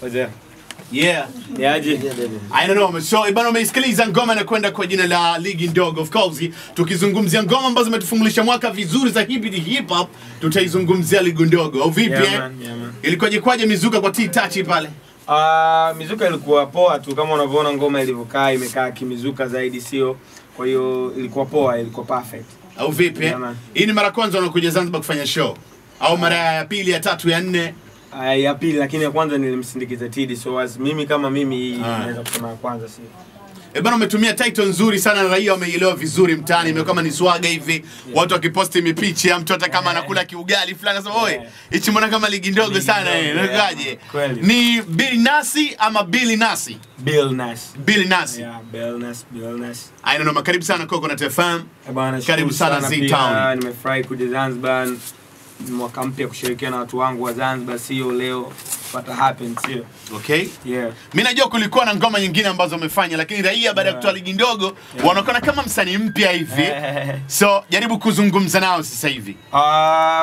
Wazee. Yeah. Yaje? I don't know. So, bana umeisikiliza ngoma inakwenda kwa jina la ligi ndogo. Of course, tukizungumzia ngoma ambazo zimetufungulisha mwaka vizuri za hip hip hop, tutaizungumzia ligi ndogo. Au vipi? Yeah, eh? man, yeah, man. Ilikuwaje kwaje mizuka kwa T-Touch pale? Ah, mizuka ilikuwa poa tu kama unavyoona ngoma ilivyokaa imekaa kimizuka zaidi sio. Kwa hiyo ilikuwa poa, ilikuwa perfect. Au vipi? eh? Yeah, man. Hii ni mara ya kwanza unakuja Zanzibar kufanya show au mara ya pili, ya tatu, ya nne? Ah, ya pili lakini ya kwanza nilimsindikiza Tidi so as mimi kama mimi hii Ah. naweza kusema ya kwanza sio. E bana, umetumia title nzuri sana na raia wameielewa vizuri mtaani, imekuwa kama ni swaga hivi, watu wakiposti mipicha, mtu hata kama anakula kiugali fulani anasema oi, Yeah. hichi mbona kama ligi ndogo Ligi sana ndogo, eh, yeah. unakaje? Kweli. Ni Bill Nasi ama Billy Nasi? Bill Nash. Bill Nasi. Yeah, Bill Nash, Bill Nash. I don't know, karibu sana Coconut FM. Eh, bwana, Karibu shukuru sana pia, Z-Town. Nimefurahi kuja Zanzibar mwaka mpya kushirikiana na watu wangu wa Zanzibar, sio leo pata happen, sio Okay? yeah. Mimi najua kulikuwa na ngoma nyingine ambazo wamefanya, lakini raia baada ya kutoa ligi ndogo wanaonekana kama msanii mpya hivi. So jaribu kuzungumza nao sasa hivi. Ah,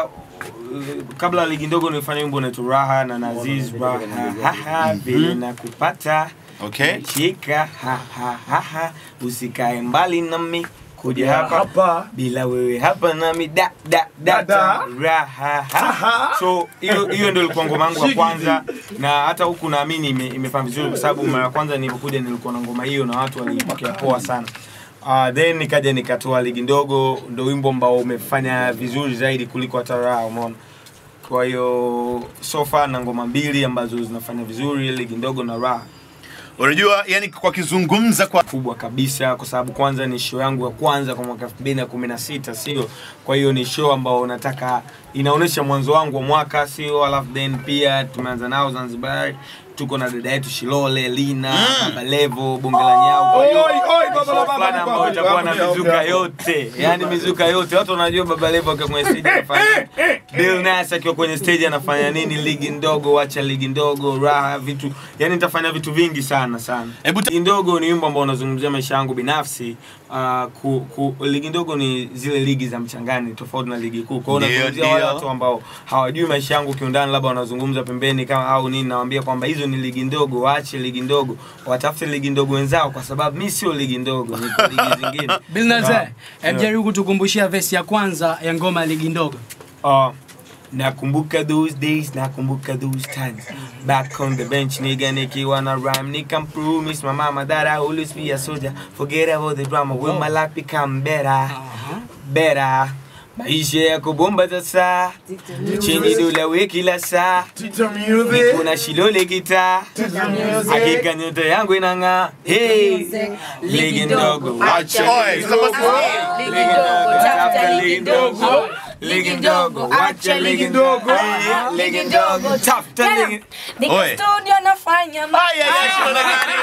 kabla ya ligi ndogo nilifanya wimbo unaitwa Raha na Naziz Raha haha vile nakupata Okay? shika ha ha ha ha usikae mbali nami kuja hapa bila wewe hapa nami da da da da raha ha so hiyo hiyo ndio ilikuwa ngoma yangu ya kwanza na hata huku naamini ime, imefanya vizuri kwa sababu mara ya kwanza nilipokuja nilikuwa na ngoma hiyo na watu waliipokea poa sana Uh, then nikaja nikatoa ligi ndogo, ndo wimbo ambao umefanya vizuri zaidi kuliko hata raha, umeona. Kwa hiyo so far na ngoma mbili ambazo zinafanya vizuri, ligi ndogo na raha Unajua, yani kwa kizungumza kwa kubwa kabisa, kwa sababu kwanza ni show yangu ya kwanza kwa mwaka 2016 sio? Kwa hiyo ni show ambao nataka inaonyesha mwanzo wangu wa mwaka sio? Alafu then pia tumeanza nao Zanzibar, tuko na dada yetu Shilole, Lina, Baba Levo, Bonge la Nyau. Kwa hiyo ni show fulani ambayo itakuwa na mizuka yote, yani mizuka yote. Watu wanajua Baba Levo akiwa kwenye stage anafanya Bill Nass akiwa kwenye stage anafanya nini, ligi ndogo, wacha ligi ndogo, raha, vitu yani nitafanya vitu vingi sana sana. Hebu ta- Ligi ndogo ni wimbo ambao unazungumzia maisha yangu binafsi. Uh, ku, ku, ligi ndogo ni zile ligi za mchangani tofauti na ligi kuu. Kwa hiyo Ndio, unazungumzia wale ndio. watu ambao hawajui maisha yangu kiundani, labda wanazungumza pembeni kama au nini, nawaambia kwamba hizo ni ligi ndogo, waache ligi ndogo, watafute ligi ndogo wenzao, kwa sababu mi sio ligi ndogo, ni ligi zingine. Bilnaze, Ah, hebu jaribu kutukumbushia vesi ya kwanza ya ngoma ya ligi ndogo. Uh, nakumbuka those days, nakumbuka those times. Back on the bench, nigga, nikiwa na rhyme, nika promise my mama that I always be a soldier. Forget about the drama, will my life become better, better. Maisha ya kubomba sasa, chini dola we kila saa, niko na shilole gitaa, hakika nyota yangu inang'aa. Hey, ligi ndogo, wacha Oi, sasa basi- ligi ndogo, tafuta ligi ndogo. Ligi ndogo, wacha ligi ndogo. Eh, Ligi ndogo, tafuta ligi. Niko Oi. studio nafanya ma- Aya, ya, shona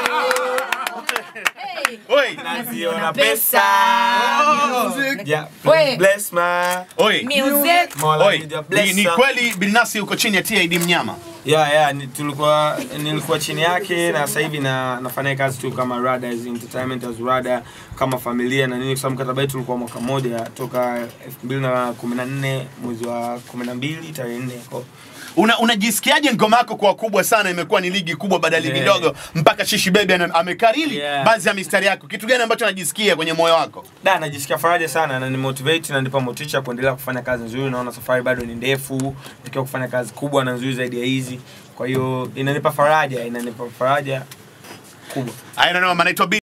Hey. Oi, Naziona pesa. Yeah, Oi. bless my oi. Music. Mola Oi, nija ni, bless ni her. kweli Bilnasi uko chini ya TID Mnyama? Yeah, yeah, ni, tulikuwa nilikuwa chini yake na sasa hivi na nafanya kazi tu kama Rada as entertainment as Rada kama familia na nini kwa sababu mkataba wetu ulikuwa mwaka mmoja toka 2014 mwezi wa 12 tarehe 4 kwa Una, unajisikiaje ngoma yako kwa kubwa sana imekuwa ni ligi kubwa baada ya ligi Yeah. ndogo mpaka Shishi Baby ana- amekariri Yeah. baadhi ya mistari yako. Kitu gani ambacho unajisikia kwenye moyo wako? Da, najisikia faraja sana na ni motivate na nipa motisha kuendelea kufanya kazi nzuri. Naona safari bado ni ndefu, nikiwa kufanya kazi kubwa na nzuri zaidi ya hizi. Kwa hiyo inanipa faraja, inanipa faraja kubwa. I don't know, manaitwa